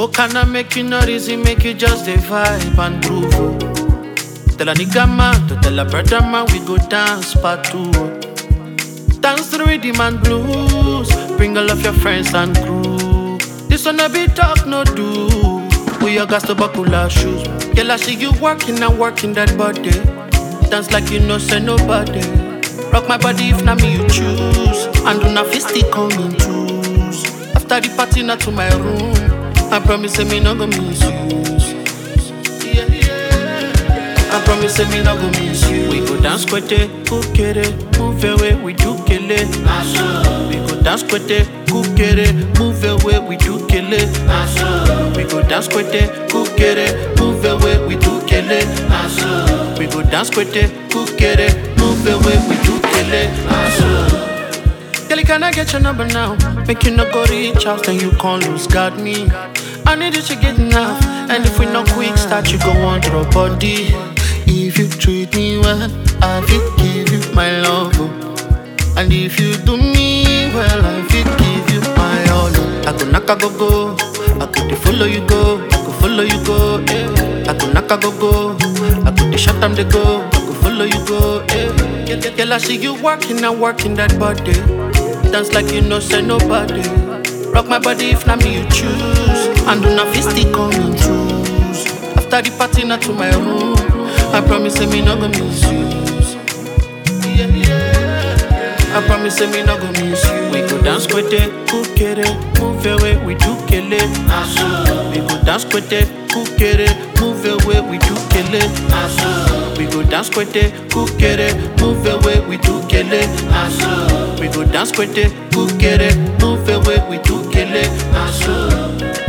Smoke cannot make you not easy, make you just a vibe and groove. oh. Tell a nigga man to tell a brother man we go dance part two. oh. Dance to the rhythm and blues. Bring all of your friends and crew. This one a be talk, no do. We all got to buckle our shoes. Girl, I see you working and working that body. Dance like you know, say nobody. Rock my body if not me you choose. And do not fist it come in twos. After the party, not to my room. I promise say me not go misuse. Yeah, yeah. I promise say me not go miss you. We go dance kwete, kukere, move away, we do kele. We go dance kwete, kukere, move away, we do kele. We go dance kwete, kukere, move away, we do kele. We go dance kwete, kukere, move away, we do kele. Girl, can I get your number now? Make you not go reach out, then you can't lose God me. I need you to get enough, and if we not quick start, you go on your body. If you treat me well, I will give you my love. oh. And if you do me well, I will give you my all. oh. I go knock a go go, I could dey follow you go, I go follow you go. Eh. I go knock a go go, I could dey shut them they go, I go follow you go. Eh. Girl, girl, girl, I see you working and working that body. Dance like you know, say nobody. Rock my body if not me you choose. And do not fist it coming choose. After the party, not to my room. I promise say me not gonna misuse. Yeah, yeah. I promise say me not gonna miss you. We go dance kwete, kukere, move away, we do kele. We go dance kwete, kukere, move away, we do kele. We go dance kwete, kukere, move away, we do kele. We go dance kwete, kukere, move away, we do kele.